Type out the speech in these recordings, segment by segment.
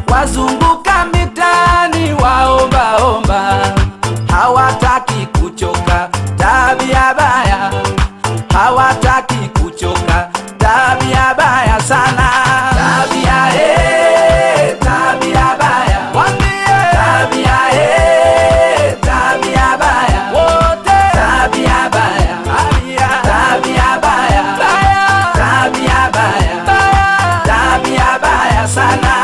wazunguka mitaani waombaomba, hawataki kuchoka, tabia baya, hawataki kuchoka, tabia baya sana, tabia eh, tabia baya, wambie tabia eh, tabia baya, wote tabia baya, tabia tabia baya, baya, tabia baya, baya, tabia baya sana.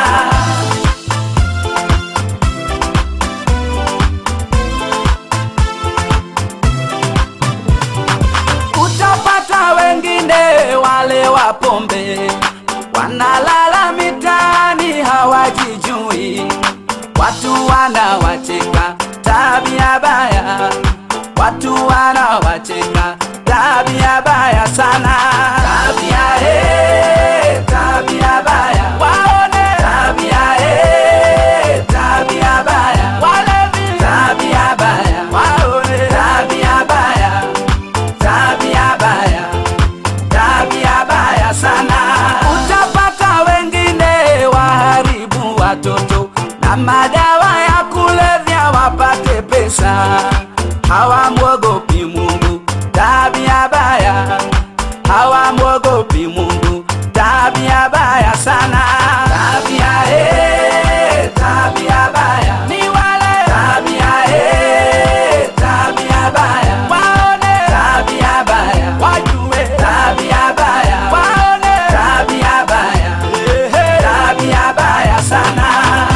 Utapata wengine wale wa pombe wanalala mitaani hawajijui, watu wanawacheka, tabia baya, watu wanawacheka, tabia baya sana, tabia eh, tabia baya, waone tabia eh, tabia baya, walevi, tabia baya, waone tabia baya tabia baya, tabia baya sana. Utapata wengine waharibu watoto na madawa ya kulevya wapate pesa, hawamwogopi Mungu, tabia baya, hawamwogopi Mungu, tabia baya sana. Tabia eh, tabia baya ni wale tabia eh, tabia baya waone tabia baya wajue tabia baya waone tabia baya tabia baya sana.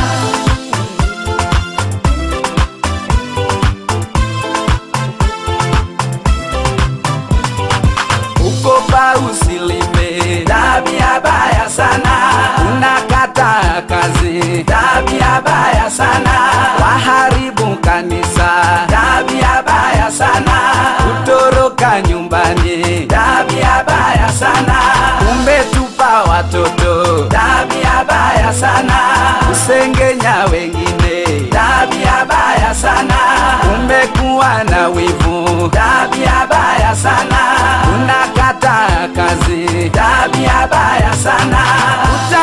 Ukopa usilime, tabia baya sana. Unakata kazi, tabia baya sana. Waharibu kanisa, tabia baya sana. Kutoroka nyumbani, tabia baya sana. Umetupa watoto, tabia baya sana. Kusengenya wengine, tabia baya sana. Umekuwa na wivu, tabia baya sana. Unakata kazi, tabia baya sana.